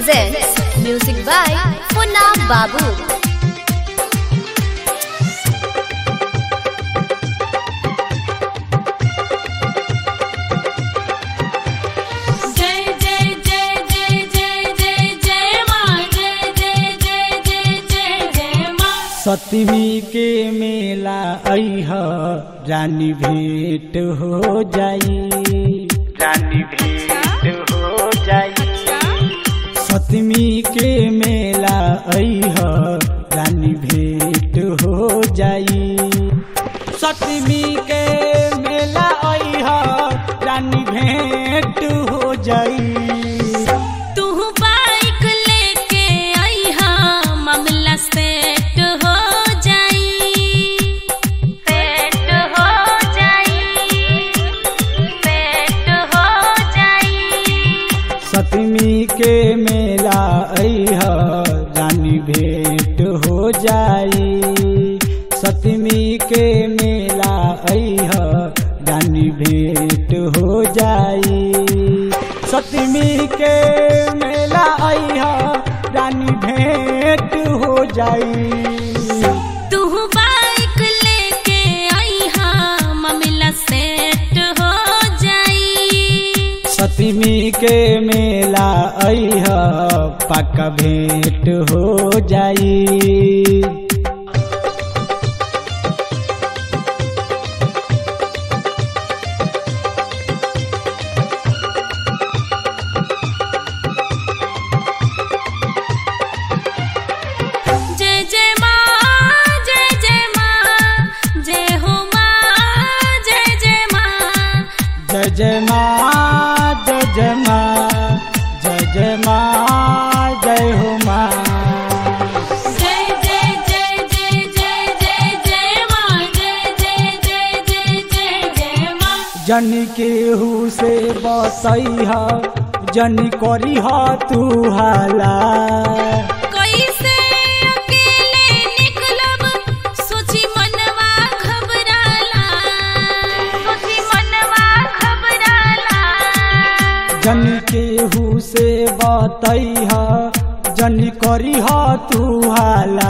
presents music by Funab Babu. जय जय जय जय जय जय जय माँ जय जय जय जय जय जय माँ सतमी के मेला अह रानी भेंट हो जाई रानी भेंट हो जाई सतमी के मेला अह रानी भेंट हो जाई सतमी के मेला अह रानी भेंट हो जाई तू बाइक लेके आई हाँ मामला सेट हो जाई सेट हो जाई सेट हो जाई सतमी के मेला अह रानी भेंट हो जाई सतमी के मेला अह रानी भेंट हो जाई सतमी के मेला अह रानी भेंट हो जाई तू बाइक लेके आई हाँ मामला सेट हो जाई सतमी के मेला अह पक्का भेंट हो जाई जय जय माँ जय जय माँ जय हो माँ जय जय माँ जय जय माँ जय जय माँ जय जय माँ जय हो माँ जय जय जय जय जय जय जय माँ जय जय जय जय जय जय माँ जन केहू से बसई जन करी तू हाला कैसे अकेले निकलब सोची मनवा घबराला सोची मनवा घबराला जन केहू से बतई जन करी तू हाला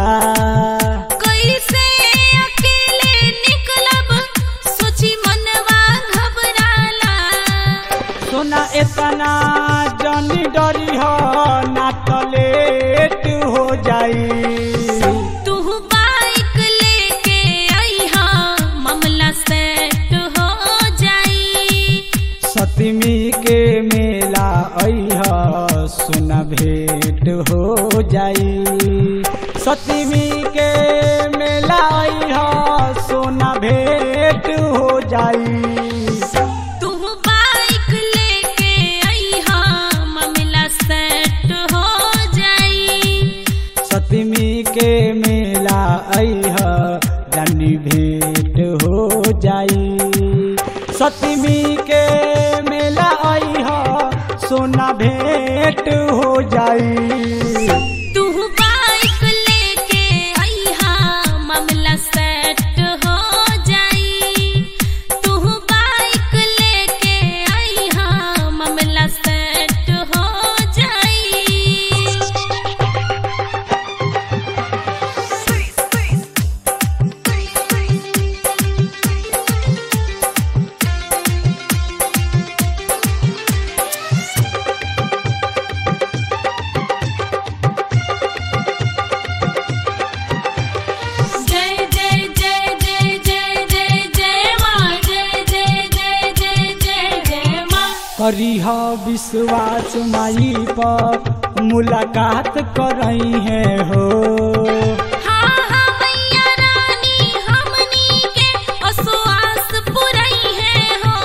कैसे अकेले निकलब सोची मनवा घबराला सोना इतना जन डरी ना तो लेट हो जाई तू बाइक लेके आई हाँ मामला सेट हो जाई सतमी के मेला अह सुना भेंट हो जाई सतमी के मेला अह सोना भेंट हो जाई तू बाइक लेके आई हाँ मामला सेट हो जाई सतमी के मेला अह रानी भेंट हो जाई सतमी के मेला अह सोना भेंट हो जाई तू बाइक लेके आई हाँ मामला सेट हो जाई तू बाइक लेके आई हाँ मामला सेट हो जाई जय जय जय जय जय जय जय माँ जय जय जय जय जय जय माँ करीह विश्वास माई पर मुलाकात करई है हो हाँ हाँ मैया रानी हमनी के असुआस पुरई है हो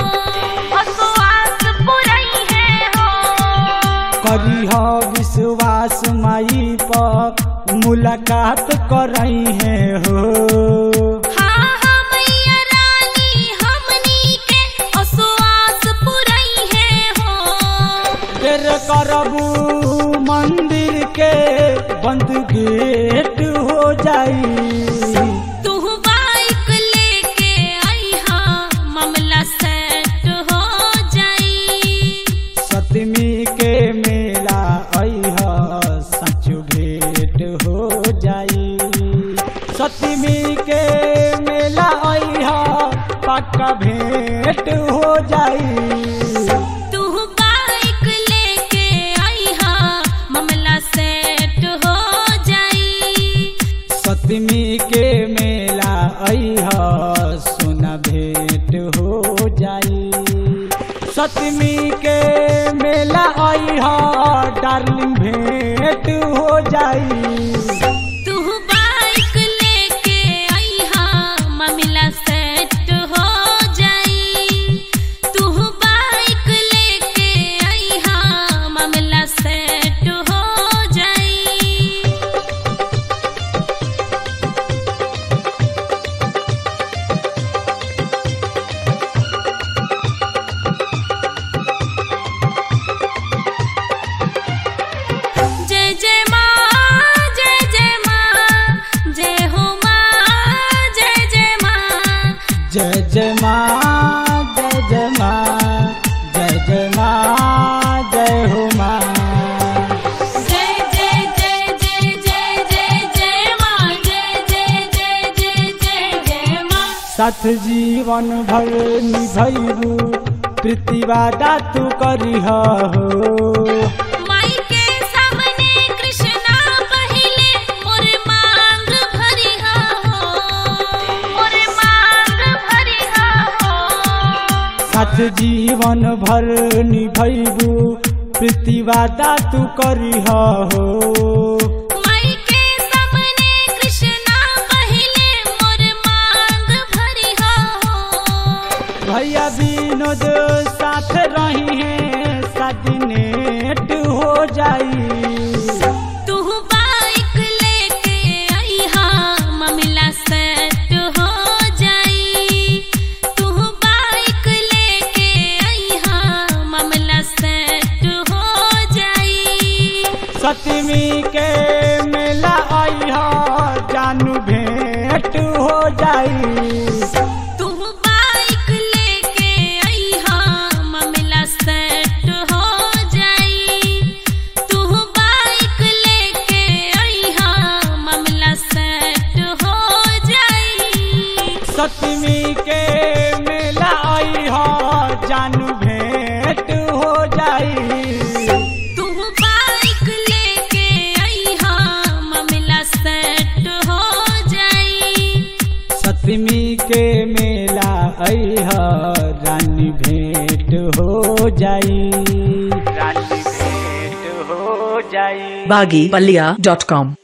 असुआस पुरई है हो करीह विश्वास माई पर मुलाकात करई है हो हाँ हाँ मैया रानी हमनी के असुआस पुरई है हो देर करबू मंदिर के बंद गेट हो जाई तू बाइक लेके आई हाँ मामला सेट हो जाई सतमी के मेला आई सतमी के मेला अइह पक्का भेंट हो जाई तू बाइक लेके आईहा मामला सेट हो जाई सतमी के मेला अइह सोना भेंट हो जाई सतमी के मेला अइह डार्लिंग भेंट हो जाई तू बाइक लेके आईहा मामला सेट हो जाई तू बाइक लेके आईहा मामला सेट हो जाई जय जय माँ जय जय माँ जय हो माँ जय जय माँ जय जय माँ जय जय माँ जय जय माँ जय हो माँ जय जय जय जय जय जय जय माँ जय जय जय जय जय जय माँ साथ जीवन भर निभैबू प्रीतिवादा तू करिह हो माई के सामने कृष्णा पहिले मोर मांग भरिहा हो मोर मांग भरिहा हो साथ जीवन भर निभैबू प्रीतिवादा तू करिह हो माई के सामने कृष्णा पहिले मोर मांग भरिहा हो भैया विनोद साथ रही है शादी नेट हो जाई तू बाइक लेके आईहा मामला सेट हो जाई तू बाइक लेके आईहा मामला सेट हो जाई सतमी के मेला अइह जानू भेंट हो जाई तू बाइक लेके आईहा मामला सेट हो जाई तू बाइक लेके आईहा मामला सेट हो जाई सतमी के मेला अइह जानू भेंट हो जाई तू बाइक लेके आईहा मामला सेट हो जाई सतमी के मेला अइह रानी भेंट हो जाई रानी भेंट हो जाई baggypalia.com